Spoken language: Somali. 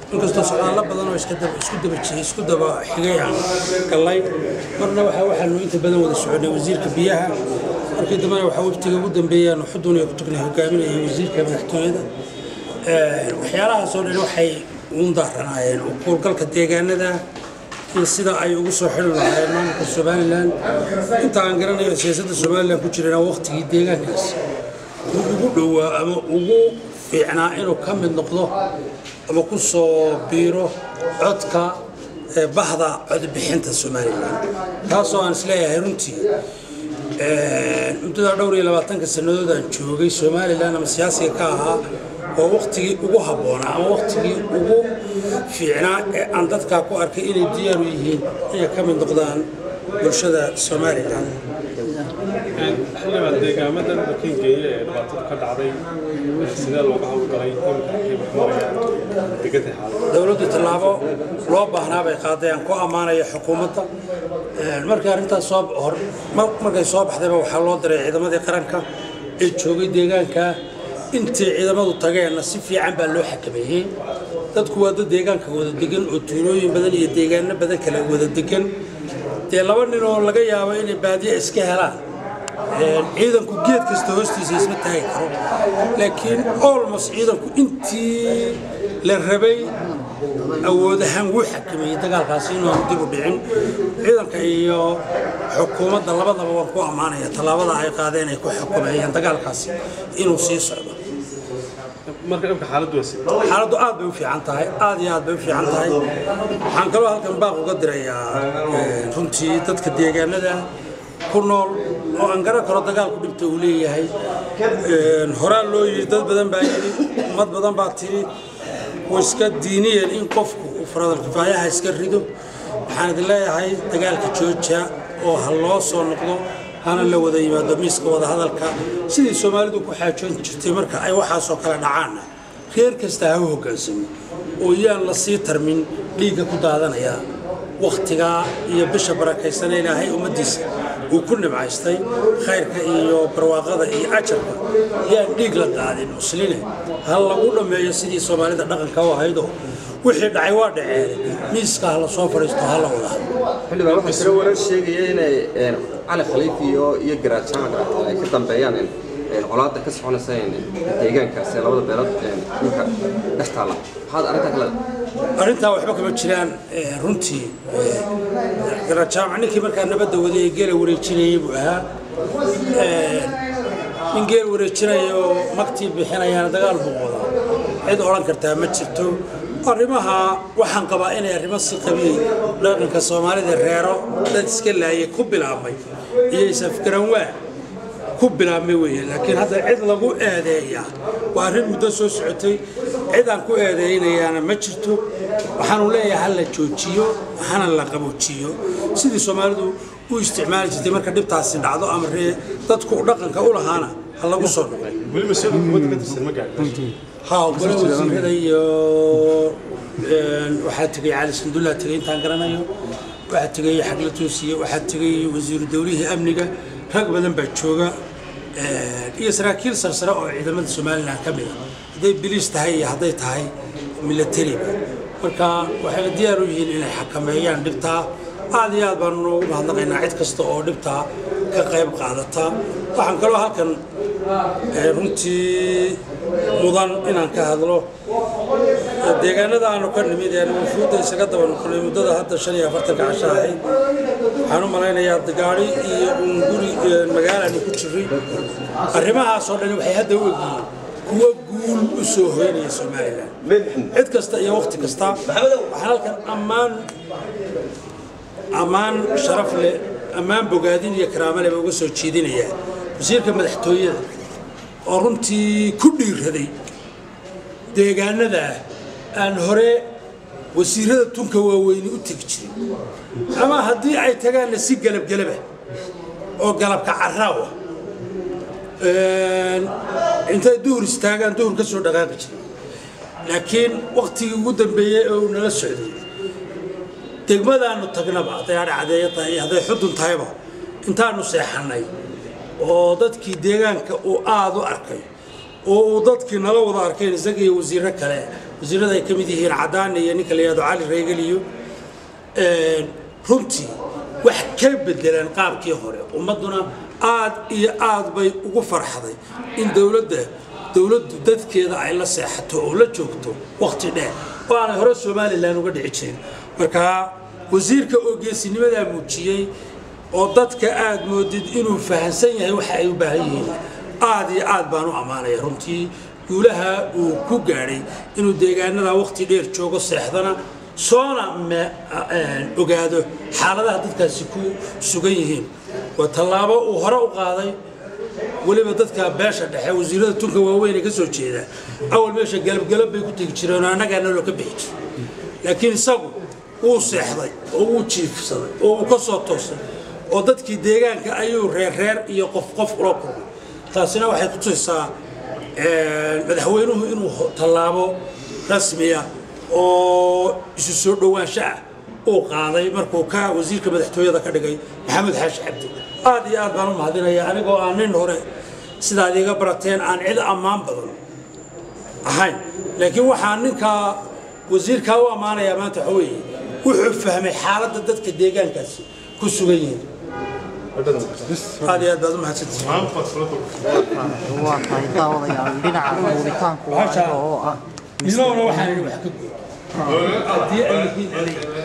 inkastoo socdaallo badan oo isku daba isku daba xigay aan gallay marna waxaa waxaanu inta badan wada soconay wasiirka biyaha markii dambena waxaa waftiga ugu dambeeyaanu xudun iyo kutugna hogaaminayay wasiirka madaxtooyada waxyaalahaasoo dhan waxay uun daaranaayeen kuurgalka deegaanada iyo sida ay ugu soo xili lahaayeen maamulka somalilan inta aan garanayo siyaasadda somalilan ku jirana waqtigii deegaankaas uu ugu dhowaa ama ugu fiicnaa inuu ka mid noqdo ama ku soo biiro codka bahda codbixinta somalilan taasoo aan isleeyahay runtii muddada dhowr iyo labaatanka sannadood aan joogay somalilan ama siyaasiga ka ahaa oo waktigii ugu habboonaa ama waktigii ugu fiicnaa ee aan dadkaa ku arkay inay diyaaru yihiin inay ka mid noqdaan bulshada somalilan xildhibaan deegaamadan markii geeye ee dhibaatadu ka dhacday sidee looga hawlgalay degada xaalad dowladdu tallaabo loo baahnaa bay qaaday aan ku ammaanaya xukuumadda markii arrintaas soo hor markay soo baxdayba waxaa loo diray ciidamadii qaranka ee joogay deegaanka intii ciidamadu tageenna si fiican baa loo xakameeyey dadku waa dad deegaanka wada degan oo tuulooyin badan iyo deegaano badan kale wada degan dee laba nin oo laga yaabo inay baadiya iska helaan ciidanku geed kasta hoostiisa isma taagi karo laakiin olmos ciidanku intii la rabay awood ahaan wuu xakameeyey dagaalkaasi inuan dib u dhicin ciidanka iyo xukuumadda labadaba waan ku ammaanaya tallaabada ay qaadeen ay ku xukumeeyeen dagaalkaasi inuu sii socdo marka imka xaaladdu waa sidee xaaladdu aad bay u fiican tahay aad iyo aad bay u fiican tahay waxaan kaloo halkan baaq uga dirayaa runtii dadka deegaanada ku nool oo aan garan karo dagaalku dhibta uu leeyahay horaa loo yidhi dad badan baa yidhi ummad badan baa tiri way iska diiniyeen in qofku uu faradal kifaayaha iska rido waxaan idin leeyahay dagaalka jooja oo ha loo soo noqdo hana la wada yimaado miiska wada hadalka sidii soomaalidu ku xaajoon jirtay marka ay waxaasoo kale dhacaanna reer kasta ha u hoggaansamo oo yaan la sii tarmin dhiigga ku daadanaya wakhtigaa iyo bisha barakaysan ilaahay ummaddiisa uu ku nimcaystay khayrka iyo barwaaqada iyo ajarka yaan dhiig la daadin musline ha lagu dhammeeyo sidii soomaalida dhaqanka u ahaydoo wixii dhacay waa dhaceen miiska ha la soo fadhiisto ha la wada xildhibaan waxaa jira warar sheegaya inay cali khaliif iyo iyo garaad jaamac ay ka dambeeyaan colaadda ka soconaysa deegaankaas ee labada beelood dhulka dhex taalla maxaad arrintaa kale arrintaa waxba kama jiraan runtii garaad jaamac ninkii markaa nabadda waday ee geela wareejinayay buu ahaa nin geel wareejinaya oo magtii bixinayaana dagaal buu wadaa cid odhan kartaa ma jirto arrimaha waxaan qabaa inay arrimo si qabiyey dhaqanka soomaalida reero dad iska laayay ku bilaabmay iyo isafgaran waa ku bilaabmay weeye laakiin hadda cid lagu eedeeya waa arrin muddo soo socotay cid aan ku eedeynayaana ma jirto waxaanu leeyahay ha la joojiyo hana la qaboojiyo sidii soomaalidu u isticmaali jirtay marka dhibtaasi dhacdo ama ree dadku dhaqanka u lahaana ha lagu soo noqo weli mas-uulka xukuumadda ka tirsan ma gaadhin ها gole wasiirada iyo waxaa tegay cali sandulla tegay intaan garanayo waxaa tegay xagla toosiye waxaa tegay wasiiru dowlihii amniga rag badan baa jooga iyo saraakiil sarsare oo ciidamada somalilan ka mid a hadday biliis tahay iyo hadday tahay milatariba marka waxayna diyaar u yihiin inay xakameeyaan dhibtaa aad iyo aad baanu noogu mahadnaqaynaa cid kasta oo dhibtaa ka qayb qaadata waxaan kaloo halkan runtii mudan inaan ka hadlo deegaanada aanu ka nimid ee wufuudda isaga daba noqonay muddada hadda shan iyo afartanka casho ahayd waxaan u malaynayaa gaari iyo guri magaalaanu ku jiray arrimahaasoo dhan waxay hadda u egyihiin kuwa guul u soo hoynaya somalilan cid kasta iyo waqti kasta waxaan halkan ammaan ammaan sharaf leh ammaan bogaadin iyo karaamo leh baa uga soo jeedinayaa wasiirka madaxtooyada oo runtii ku dhiiraday deegaanada aan hore wasiirada tunka waaweyni u tegi jirin ama haddii ay tagaanna si galabgelaba oo galabka caraawa intay duhur istaagaan duhur ka soo dhaqaaqi jiray laakiin waktigii ugu dambeeyey oo uu nala socday degmadaanu tagnaba hadday adhacdeeyo tahay iyo hadday xudun tahayba intaanu seexannay oo dadkii deegaanka uu aada u arkay oo uu dadkii nala wada arkayn isaga iyo wasiirro kale wasiirada ay ka mid yihiin cadaani iyo ninka la yihahdo cali reegal iyo runtii wax ka bedelaan qaabkii hore ummadduna aad iyo aad bay ugu farxday in dowladda dowladdu dadkeeda ay la seexato oo la joogto wakhti dheer oo aanay hore somalilan uga dhici jirin marka wasiirka oo geesinimadaa muujiyey oo dadka aad moodid inuu fahamsan yahay waxa ay u baahan yihiin aad iyo aad baan u ammaanaya runtii guulaha uu ku gaadhay inuu deegaanada wakhti dheer joogo seexdana soona ogaado xaaladaha dadkaasi ku sugan yihiin waa tallaabo uu hore u qaaday weliba dadka beesha dhexe wasiirada tunka waaweyn ee ka soo jeeda awal meesha galabgalab bay ku tegi jireen oo annagaa naloo ka bixi jir laakiin isagu wuu seexday oo wuu jiifsaday oo wuu ka soo toosay oo dadkii deegaanka ayuu reerreer iyo qof qof ula kulmay taasina waxay ku tusisaa madaxweynuhu inuu tallaabo rasmiya oo isu soo dhowaansho ah uu qaaday markuu ka wasiirka madaxtooyada ka dhigay maxamed xaashi cabdi aad iyo aad baan u mahadinaya anigoo aan nin hore sidaad iga barateen aan cid ammaan badan ahayn laakiin waxaan ninkaa wasiirkaa u ammaanayaa maanta waxa weeye wuxuu fahmay xaaladda dadka deegaankaasi ku sugan yihiin aad iyo aad baad u mahadsantihiin waa tahay daawadayaal dhinaca duubitaanku waa aniga oo ah isaguna waxaan idhi wax ka goy haddii ay yihiin